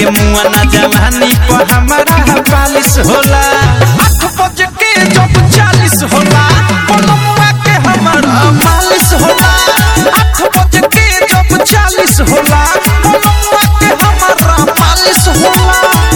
के मुआ ना जवानी पर हमारा बालिश होला आठ बज के जब चालीस होला पलमुआ के हमारा मालिश होला आठ बज के जब चालीस होला पलमुआ के हमारा मालिश होला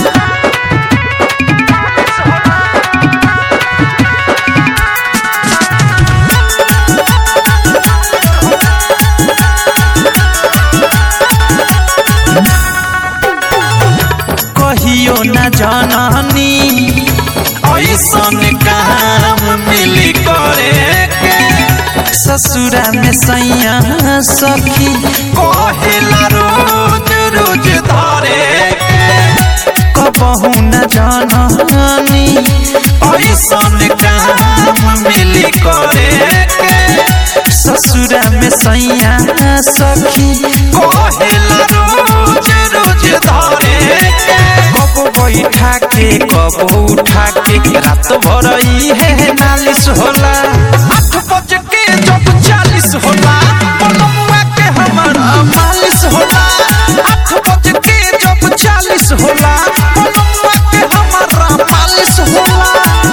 कहियो न जननी ऐसन काम मिली करे के ससुरा में सैया सखी कहेला रोज रोज धरे के कबहू न जननी ऐसन काम मिली करे के ससुरा में सैया सखी कहेला रोज रोज धरे के कब बैठा के कब उठा के रात भर है नालिश होला आठ बज के जब चालीस होला पलमुआ के हमारा मालिश होला आठ बज के जब चालीस होला पलमुआ के हमारा मालिश होला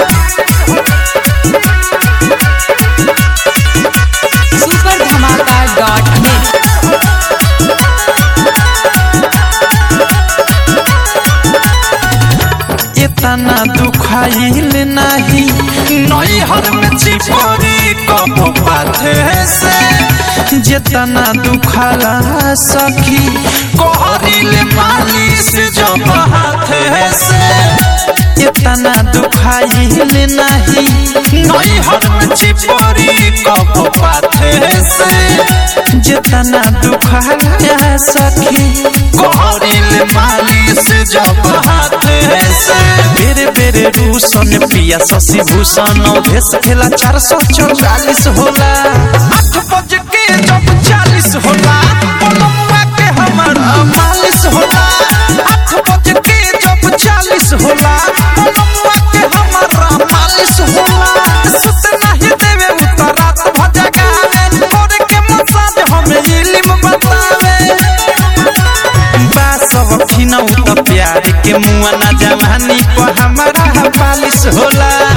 सुपर धमाका डॉट नेट इतना दुखाइल नहीं नैहर में चिपरी कब पाथे से जितना दुखाला सखी कहरिल मालिश जब हाथे से इतना दुखाइल नहीं नैहर में चिपरी कब पाथे से जितना दुखाला सखी कहरिल मालिश जब हाथे से बेरे बेरे रूसन पिया शशि भूषण भेस खेला चार सौ चौवालीस होला आठ बज के जब चालीस होला पलमुआ के हमारा मालिश होला आठ बज के जब चालीस होला पलमुआ के हमारा मालिश होला सुत नहीं देवे उतर रात भजगावे मोर के मसाज हमें इल्म बतावे बासव खिनौ त प्यार के मुआ ना जवानी पर हमारा बालिश होला